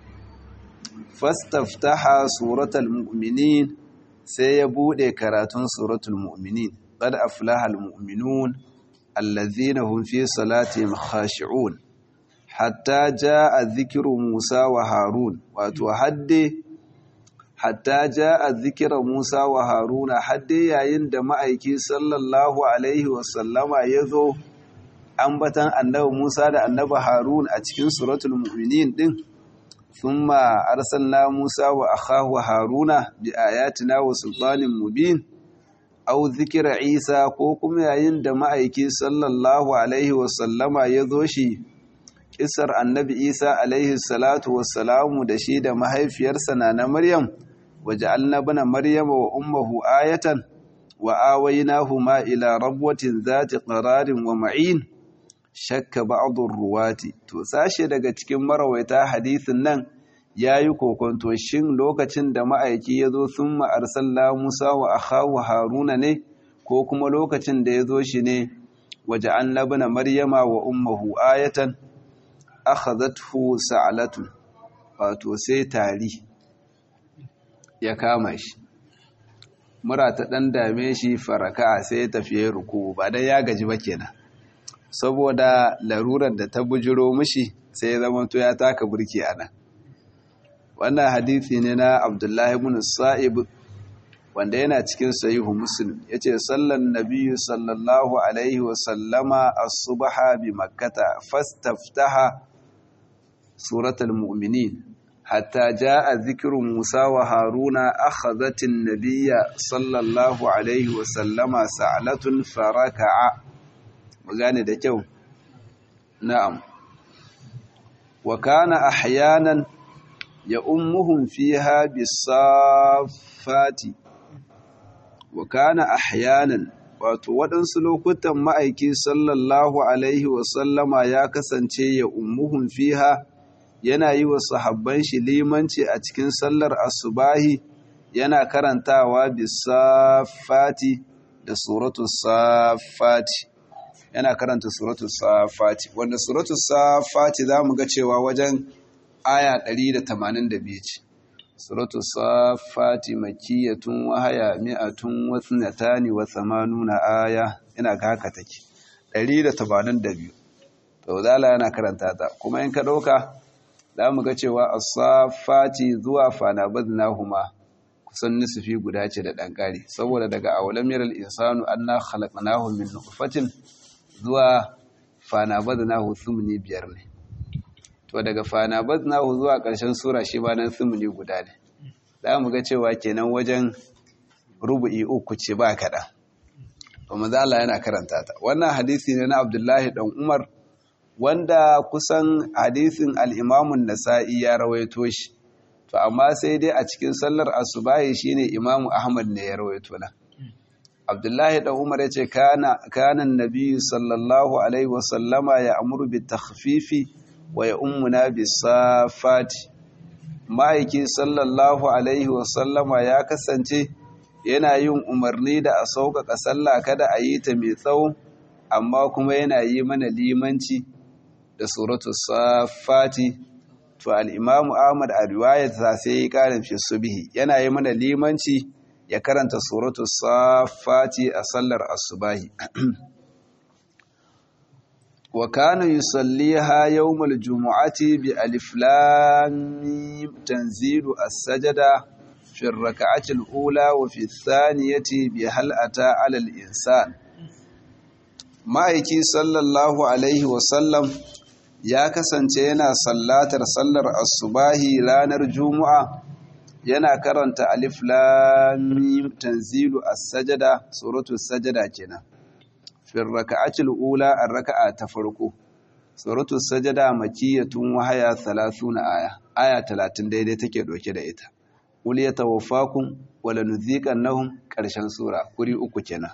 fastaftaha suratul mu'minin sai ya bude karatun suratul mu'minin qad aflaha almu'minun allazina hum fi salatihim khashi'un hatta jaa dhikru Musa wa Harun wato hadde hatta jaa dhikra Musa wa Haruna hadde yayin da ma'aiki sallallahu alaihi wasallama yazo ambatan annabi Musa da annabi Harun a cikin suratul mu'minin din thumma arsalna Musa wa akhahu Haruna bi ayatina wa sultanin mubin aw dhikra Isa ko kuma yayin da ma'aiki sallallahu alaihi wasallama yazo shi kisar annabi isa alaihi salatu wassalamu da shi da mahaifiyarsa na na maryam waje annabina maryama wa ummahu ayatan wa awainahuma ila rabwatin zati qararin wa ma'in shakka ba'dur ruwati to sashe daga cikin marawaita hadisin nan yayi kokonto shin lokacin da ma'aiki yazo thumma arsalna musa wa akhahu haruna ne ko kuma lokacin da yazo shi ne waje annabina maryama wa ummuhu ayatan akhadathu sa'alatun wato sai tari ya kama shi mura ta dan dame shi faraka sai ya tafiye ruku ba dan ya gaji ba kenan saboda larurar da ta bujiro mishi sai ya zama to ya taka burki anan wannan hadisi ne na Abdullahi ibn Sa'ib wanda yana cikin sahihu Muslim yace sallan nabiyyu sallallahu alaihi wa sallama as-subha bi makkah fastaftaha سورة المؤمنين حتى جاء ذكر موسى وهارون أخذت النبي صلى الله عليه وسلم سعلة فركع وقال ده جو نعم وكان أحيانا يأمهم فيها بالصافات وكان أحيانا wato waɗansu lokutan ma'aiki sallallahu alaihi wasallama ya kasance ya ummuhun fiha yana yi wa sahabban shi limanci a cikin sallar asubahi yana karantawa bisafati da suratu safati yana karanta suratu safati wanda suratu safati za mu ga cewa wajen aya 182 ce suratu safati makiyatun wahaya mi'atun wasnatani wa thamanuna aya ina ga haka take 182 to zala yana karanta ta kuma in ka ɗauka za mu ga cewa as-safati zuwa fanabadnahuma kusan nisfi guda ce da ɗan ƙari saboda daga awalam yaral insanu anna khalaqnahu min nutfatin zuwa fanabadnahu thumni biyar ne to daga fanabadnahu zuwa ƙarshen sura shi ba nan thumni guda ne za mu ga cewa kenan wajen rubu'i uku ce ba kaɗan to maza Allah yana karanta ta wannan hadisi ne na Abdullahi dan Umar wanda kusan hadisin al-Imam nasai ya rawaito shi to amma sai dai a cikin sallar asubahi shine Imam Ahmad ne ya rawaito na Abdullahi dan Umar yace kana kana annabi sallallahu alaihi wasallama ya amuru bi takhfifi wa ya ummuna bis safati ma'aiki sallallahu alaihi wasallama ya kasance yana yin umarni da a sauƙaƙa sallah kada a yi ta mai tsawo amma kuma yana yi mana limanci da suratu safati to al'imamu ahmad a riwayat ta sai yi ƙarin fi subihi yana yi mana limanci ya karanta suratu safati a sallar asubahi wa kana yusalliha yawmal jumu'ati bi alif lam mim tanzilu as-sajda في الركعة الأولى وفي الثانية بهل أتى على الإنسان ma'aiki sallallahu alaihi wasallam ya kasance yana sallatar sallar asubahi ranar juma'a yana karanta alif lam tanzilu as-sajada suratul sajada kenan fi raka'atil ula ar-raka'a ta farko suratul sajada makiyatun wahaya 30 aya aya 30 daidai take doke da ita qul yatawaffakum wala nudhiqannahum karshen sura kuri uku kenan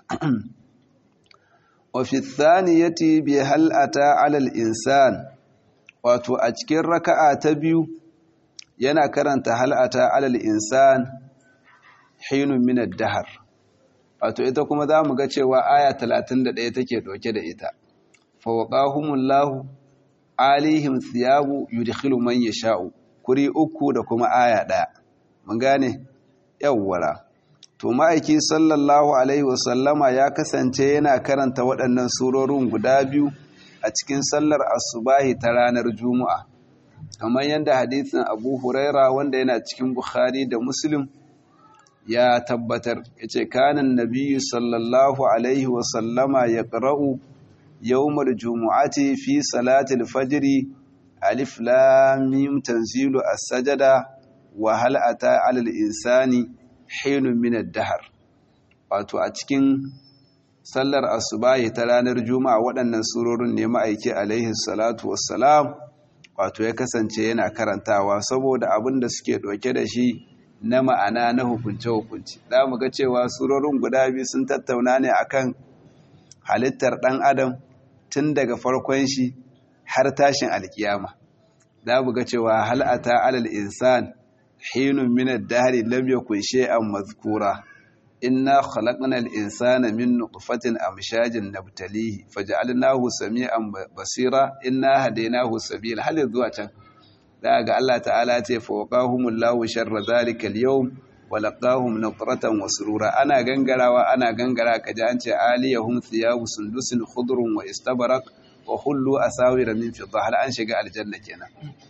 wa fi thaniyati bi hal ata ala al-insan wato a cikin raka'a ta biyu yana karanta hal ata ala al-insan hinun min ad-dahr wato ita kuma zamu ga cewa aya 31 take doke da ita fa waqahumullahu alihim thiyabu yudkhilu man yasha'u kuri uku da kuma aya ɗaya mun gane yawwara to ma'aiki sallallahu alaihi wasallama ya kasance yana karanta waɗannan surorin guda biyu a cikin sallar asubahi ta ranar juma'a kamar yadda hadisin abu huraira wanda yana cikin bukhari da muslim ya tabbatar ya ce kanan nabiyu sallallahu alaihi wasallama ya ƙara'u yawmar jumu'ati fi salatul fajiri alif lamim tanzilu as-sajada wa hal ata 'alal insani hinun min ad-dahr wato a cikin sallar asubahi ta ranar juma'a waɗannan surorin ne ma'aiki alaihi salatu wassalam wato ya kasance yana karantawa saboda abin da suke ɗauke da shi na ma'ana na hukunce-hukunce za mu ga cewa surorin guda biyu sun tattauna ne akan halittar ɗan adam tun daga farkon shi har tashin alkiyama za mu ga cewa hal'ata alal insan hinun min ad-dahri lam yakun shay'an mazkura inna khalaqna al-insana min nutfatin amshajin nabtalihi faj'alnahu sami'an basira inna hadaynahu sabila hal zuwa can za ga Allah ta'ala ce fa waqahumullahu sharra dhalika al-yawm wa laqahum nadratan wa surura ana gangarawa ana gangara kaji an ce aliyahum thiyabu sundusin khudrun wa istabarak wa hullu asawira min fidda hal an shiga aljanna kenan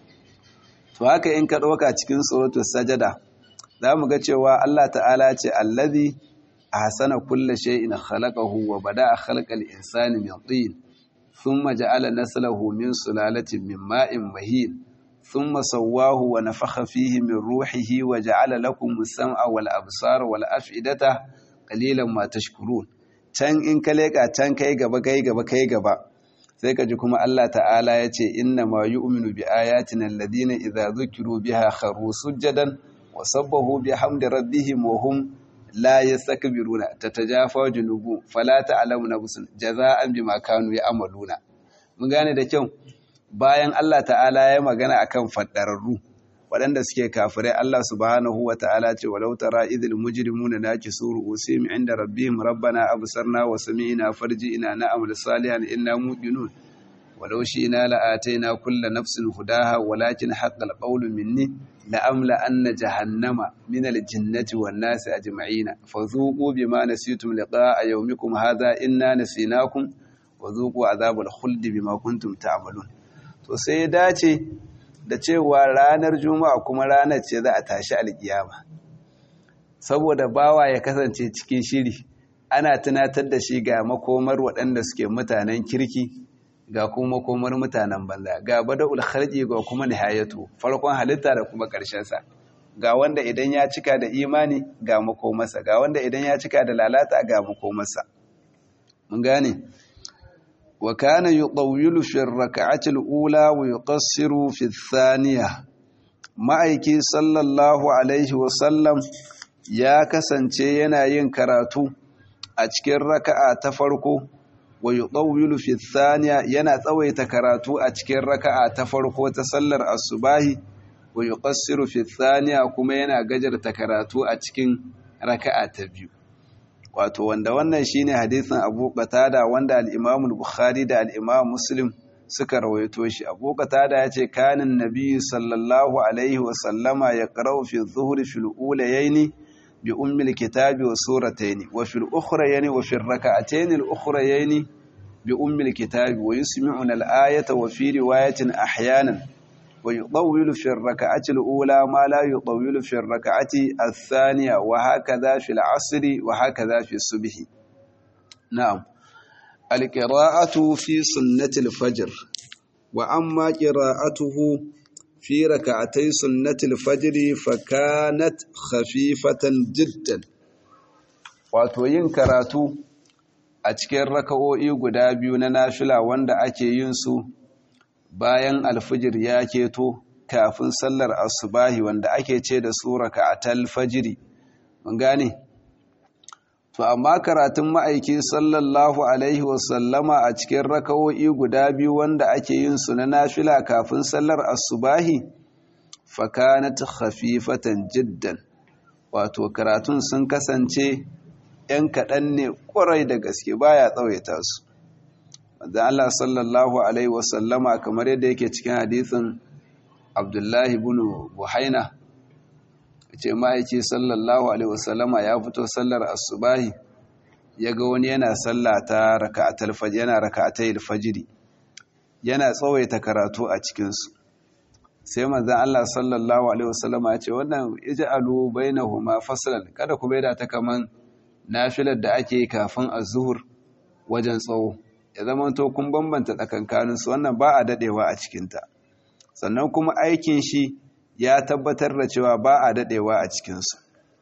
to haka in ka dauka cikin suratul sajada zamu ga cewa Allah ta'ala ce allazi ahsana kulli shay'in khalaqahu wa bada'a khalqal insani min tin thumma ja'ala naslahu min sulalatin min ma'in mahin thumma sawwahu wa nafakha fihi min ruhihi wa ja'ala lakum as-sam'a wal absara wal af'idata qalilan ma tashkurun can in ka leka can kai gaba kai gaba kai gaba sai ka ji kuma Allah ta'ala ya ce inna ma yu'minu bi ayatina alladhina idza dhukiru biha kharu sujadan wa sabbahu bihamdi rabbihim wa hum la yastakbiruna tatajafa junubu fala ta'lamu nafsun jaza'an bima kanu ya'maluna mun gane da kyau bayan Allah ta'ala ya magana akan faddararru waɗanda suke kafirai Allah subhanahu wa ta'ala ce walau tara idil mujrimuna nakisu ru'usihim inda rabbihim rabbana absarna wa sami'na farji'na na'mal salihan inna muqinun walau shi'na la'ataina kulla nafsin hudaha walakin haqqal qawlu minni la'amla anna jahannama min al-jinnati wan nasi ajma'ina fadhuqu bima nasitum liqa'a yawmikum hadha inna nasinakum wa zuqu azabal khuldi bima kuntum ta'malun to sai ya dace da cewa ranar juma'a kuma ranar ce za a tashi alkiyama saboda bawa ya kasance cikin shiri ana tunatar da shi ga makomar waɗanda suke mutanen kirki ga kuma makomar mutanen banza ga bada'ul khalqi ga kuma nihayatu farkon halitta da kuma ƙarshen sa ga wanda idan ya cika da imani ga makomarsa ga wanda idan ya cika da lalata ga makomarsa mun gane wa kana yutawwilu fi ar-rak'ati al-ula wa yuqassiru fi ath-thaniya ma'aiki sallallahu alaihi wa sallam ya kasance yana yin karatu a cikin raka'a ta farko wa yutawwilu fi ath-thaniya yana tsawaita karatu a cikin raka'a ta farko ta sallar asubahi wa yuqassiru fi thaniya kuma yana gajarta karatu a cikin raka'a ta biyu wato wanda wannan shine hadisin Abu Qatada wanda al-Imam al-Bukhari da al-Imam Muslim suka rawaito shi Abu Qatada yace kanin nabiyyu sallallahu alaihi wa sallama yaqra'u fi adh-dhuhri fil ulayayn bi ummi al-kitabi wa suratayn wa fil ukhrayayni wa fi ar-rak'atayn al-ukhrayayni bi ummi al-kitabi wa yusmi'una al-ayata wa fi riwayatin ahyanan ويطول في الركعة الأولى ما لا يطول في الركعة الثانية وهكذا في العصر وهكذا في الصبح نعم القراءة في سنة الفجر وأما قراءته في ركعتي سنة الفجر فكانت خفيفة جدا وتوين كراتو a cikin raka'o'i guda biyu na nafila wanda ake yin su bayan alfijir ya keto kafin sallar asubahi wanda ake ce da su raka'atal fajiri mun gane to amma karatun ma'aiki sallallahu alaihi wasallama a cikin raka'o'i guda biyu wanda ake yin su na nafila kafin sallar asubahi fakanat khafifatan jiddan wato karatun sun kasance ‘yan kaɗan ne ƙwarai da gaske baya tsawaita su da Allah sallallahu Alaihi wasallama kamar yadda yake cikin hadithin Abdullahi bin Buhaina ce ma'aiki sallallahu Alaihi wasallama ya fito sallar asubahi ya ga wani yana sallata raka'atul fajr yana raka'atul fajri yana tsawaita karatu a cikinsu sai manzon Allah sallallahu Alaihi wasallama ya ce wannan ij'alu bainahuma faslan kada ku baida ta kaman nafilar da ake kafin az-zuhr wajen tsawo ya zama to kun bambanta tsakankaninsu wannan ba a dadewa a cikinta sannan kuma aikin shi ya tabbatar da cewa ba a dadewa a cikinsu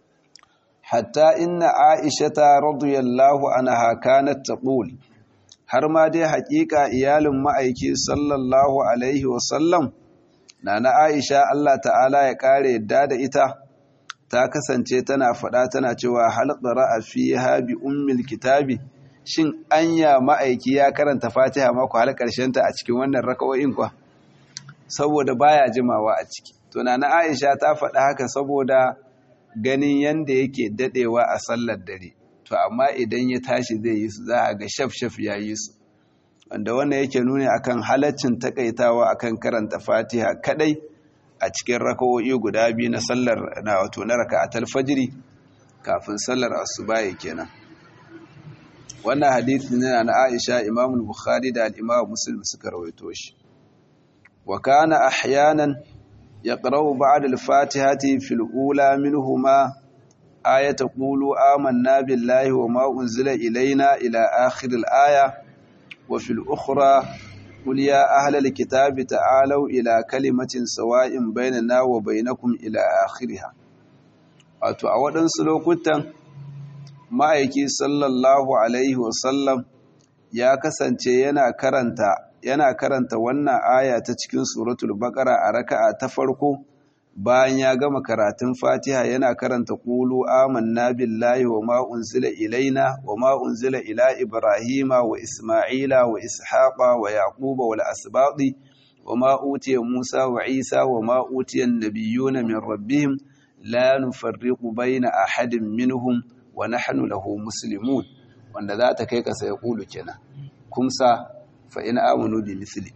hatta inna aishata radiyallahu anha kanat taqul har ma dai haƙiƙa iyalin ma'aiki sallallahu alaihi wasallam nana aisha Allah ta'ala ya kare yadda da ita ta kasance tana faɗa tana cewa hal qara'a fiha bi ummil kitabi shin anya ma'aiki ya karanta fatiha mako har ta a cikin wannan raka'o'in kwa saboda baya jimawa a ciki to na aisha ta faɗa haka saboda ganin yanda yake dadewa a sallar dare to amma idan ya tashi zai yi su za a ga shaf-shaf ya yi su wanda wannan yake nuni akan halaccin takaitawa akan karanta fatiha kadai a cikin raka'o'i guda biyu na sallar na wato na raka'atul fajri kafin sallar asuba kenan wannan hadisi ne na Aisha Imam Bukhari da al-Imam Muslim suka rawaito shi wa kana ahyanan yaqra'u ba'da al-Fatihati fil ula minhuma ayata qulu amanna billahi wa ma unzila ilayna ila akhir al-aya wa fil ukhra قل يا أهل الكتاب تعالوا إلى كلمة سواء بيننا وبينكم إلى آخرها wato a waɗansu lokutan ma'aiki sallallahu alaihi wasallam ya kasance yana karanta yana karanta wannan aya ta cikin suratul baqara a raka'a ta farko bayan ya gama karatun fatiha yana karanta qulu amanna billahi wa ma unzila ilaina wa ma unzila ila ibrahima wa isma'ila wa ishaqa wa yaquba wal asbaqi wa ma utiya musa wa isa wa ma utiya an-nabiyyuna min rabbihim la nufarriqu baina ahadin minhum wa nahnu lahu muslimun wanda za ta kai ka sai kulu kenan kumsa fa in amanu bi misli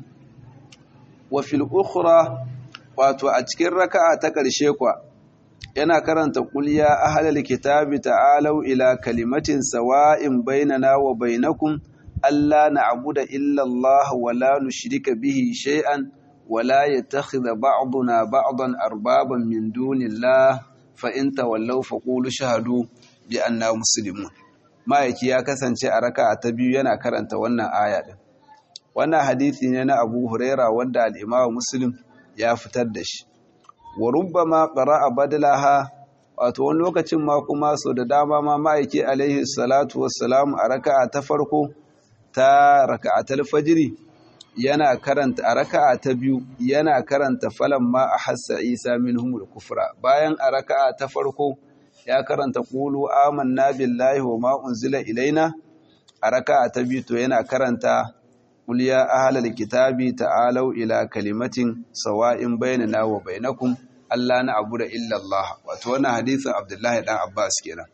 wa fil ukhra wato a cikin raka'a ta ƙarshe kwa yana karanta qul ya ahlal kitabi ta'alu ila kalimatin sawa'in bainana wa bainakum alla na'budu illa Allah wa la nushrika bihi shay'an wa la yattakhidha ba'duna ba'dan arbaban min dunillah fa in tawallaw faqulu shahadu bi anna muslimun ma'aiki ya kasance a raka'a ta biyu yana karanta wannan aya din wannan hadisi ne na Abu Huraira wanda al-Imam Muslim ya fitar da shi wa rubbama qara'a badalaha wato wani lokacin ma kuma so da dama ma ma'aiki alaihi salatu wassalam a raka'a ta farko ta raka'atul fajri yana karanta a raka'a ta biyu yana karanta falan ma ahassa Isa minhumul kufra bayan a raka'a ta farko ya karanta qulu amanna billahi wa ma unzila ilaina a raka'a ta biyu to yana karanta qul ya ahlal kitabi ta'alu ila kalimatin sawa'in bainana wa bainakum Allah na abu da illallah wato wannan hadisin Abdullahi dan Abbas kenan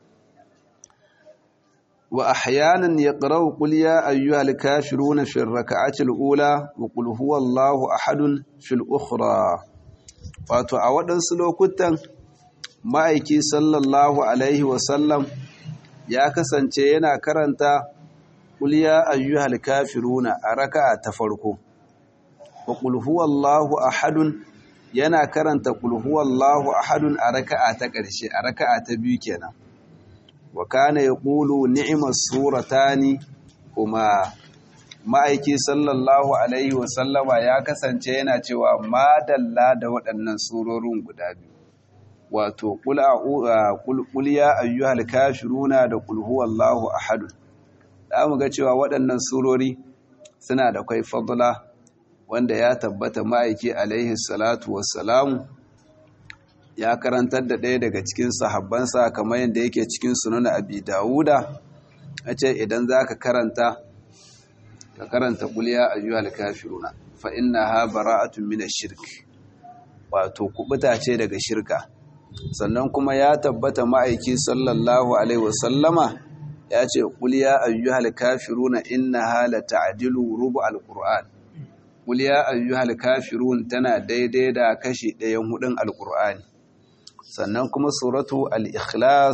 wa ahyanan yaqra'u qul ya ayyuhal kafiruna fi ar-rak'ati al-ula wa qul huwallahu ahadun fil ukhra wato a waɗansu lokutan ma'aiki sallallahu alaihi wa sallam ya kasance yana karanta qul ya ayyuhal kafiruna a raka'a ta farko wa qul huwallahu ahadun yana karanta kulhuwallahu ahadun a raka'a ta ƙarshe a raka'a ta biyu kenan wa kana yaqulu ni'mas suratani kuma ma'aiki sallallahu alaihi wa sallama ya kasance yana cewa madalla da waɗannan surorin guda biyu wato qul qul ya ayyuhal kafiruna da qul huwallahu ahadun da mu ga cewa waɗannan surori suna da kai fadla wanda ya tabbata ma'aiki alaihi salatu wassalamu ya karantar da ɗaya daga cikin sahabbansa kamar yadda yake cikin sunan abi dawuda a ce idan za ka karanta ka karanta kuliya ayyuhal kafiruna fa inna ha bara'atun min shirk wato kubuta ce daga shirka sannan kuma ya tabbata ma'aiki sallallahu alaihi wasallama ya ce kuliya ayyuhal kafiruna innaha la ta'dilu rubu alquran Qul ya ayyuhal kafirun tana daidai da kashi ɗayan hudun alqur'ani sannan kuma suratu al-ikhlas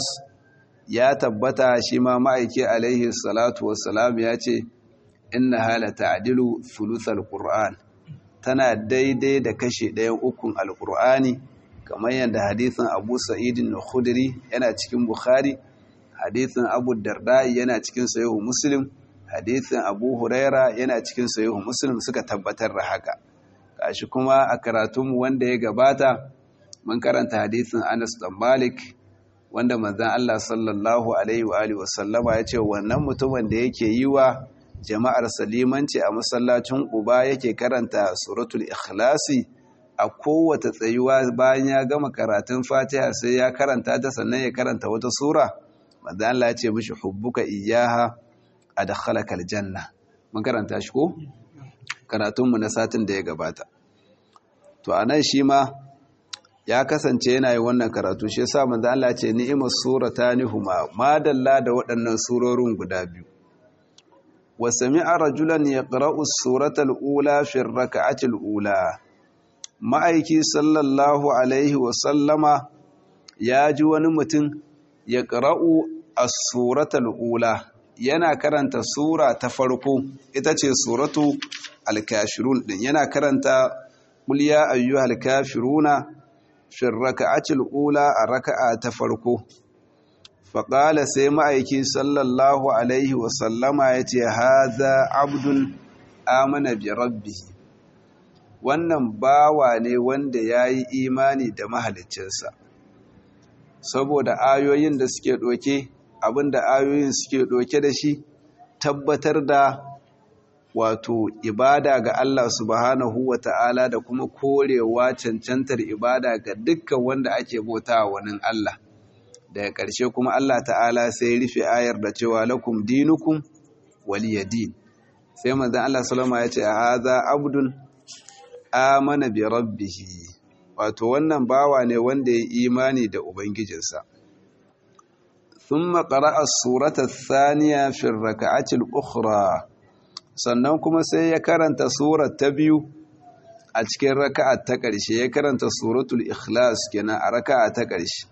ya tabbata shi ma ma'aiki alaihi salatu wassalam ya ce innaha la ta'dilu thuluthal qur'an tana daidai da kashi ɗayan ukun alqur'ani kamar yadda hadisin Abu Sa'id al-Khudri yana cikin Bukhari hadisin Abu Darda yana cikin Sahih Muslim hadisin Abu Huraira yana cikin Sahih Muslim suka tabbatar da haka gashi kuma a karatunmu wanda ya gabata mun karanta hadisin Anas dan Malik wanda manzon Allah sallallahu alaihi wa alihi wasallama ya ce wannan mutumin da yake yi wa jama'ar salimanci a masallacin Quba yake karanta suratul ikhlasi a kowace tsayuwa bayan ya gama karatun Fatiha sai ya karanta ta sannan ya karanta wata sura manzon Allah ya ce mishi hubbuka iyyaha adkhalaka aljanna mun karanta shi ko karatunmu na satin da ya gabata to anan shi ma ya kasance yana yi wannan karatu shi yasa manzo Allah ce ni'mas suratani huma madalla da waɗannan surorin guda biyu wa sami'a rajulan yaqra'u as-surata al-ula fi ar-rak'ati al-ula ma'aiki sallallahu alaihi wa sallama ya ji wani mutum yaqra'u as-surata al-ula yana karanta sura ta farko ita ce suratu al-kafirun din yana karanta qul ya ayyuhal kafiruna fi raka'atil ula a raka'a ta farko faƙala sai ma'aiki sallallahu alaihi wasallama ya ce haza abdun amana bi rabbihi wannan bawa ne wanda ya yi imani da mahalicinsa saboda ayoyin da suke ɗoke abinda ayoyin suke ɗoke da shi tabbatar da wato ibada ga Allah subhanahu wa ta'ala da kuma korewa cancantar ibada ga dukkan wanda ake bauta wani Allah daga ƙarshe kuma Allah ta'ala sai rufe ayar da cewa lakum dinukum waliyadin sai manzon Allah salama ya ce a haza abdun amana bi rabbihi wato wannan bawa ne wanda ya imani da ubangijinsa ثم قرأ السورة الثانية في الركعة الأخرى sannan kuma sai ya karanta surar ta biyu a cikin raka'a ta ƙarshe ya karanta suratul ikhlas kenan a raka'a ta ƙarshe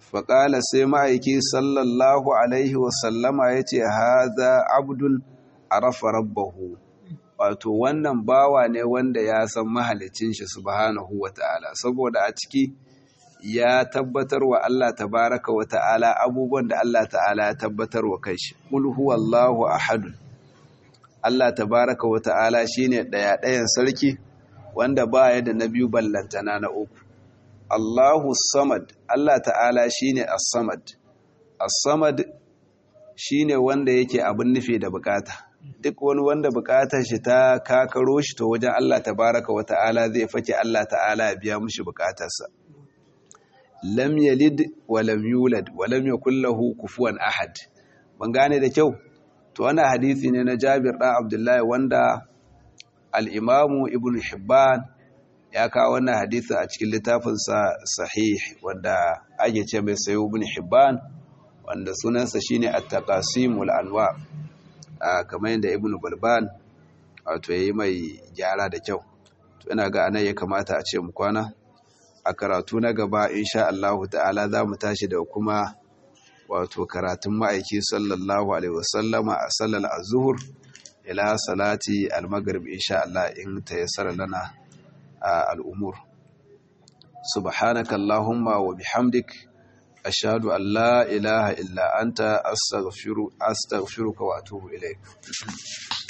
faƙala sai ma'aiki sallallahu alaihi wasallama ya ce haza abdun arafa rabbahu wato wannan bawa ne wanda ya san mahalicin shi subhanahu wata'ala saboda a ciki ya tabbatar wa Allah tabaraka wa ta'ala abubuwan da Allah ta'ala ya tabbatar wa kanshi qul huwallahu ahad Allah tabaraka wa ta'ala shine daya dayan sarki wanda baya da na biyu ballantana na uku Allahu samad Allah ta'ala shine as-samad as-samad shine wanda yake abin nufi da bukata duk wani wanda bukatar shi ta kakaro shi to wajen Allah tabaraka wa ta'ala zai fake Allah ta'ala ya biya mushi bukatarsa lam yalid wa lam yulad wa lam yakul lahu kufuwan ahad ban gane da kyau to wannan hadisi ne na Jabir dan Abdullahi wanda al-Imam Ibn Hibban ya kawo wannan hadisi a cikin littafinsa sahih wanda ake ce mai sayo Ibn Hibban wanda sunansa shine at-taqasimul anwa kamar yadda Ibn Balban wato yayi mai gyara da kyau to ina ga anan ya kamata a ce mu kwana a karatu na gaba insha Allah ta'ala za mu tashi da kuma wato karatun ma'aiki sallallahu alaihi wasallama a sallar azhur ila salati al-maghrib insha Allah in tayassara lana al-umur subhanaka allahumma wa bihamdik ashhadu an la ilaha illa anta astaghfiruka wa atubu ilaik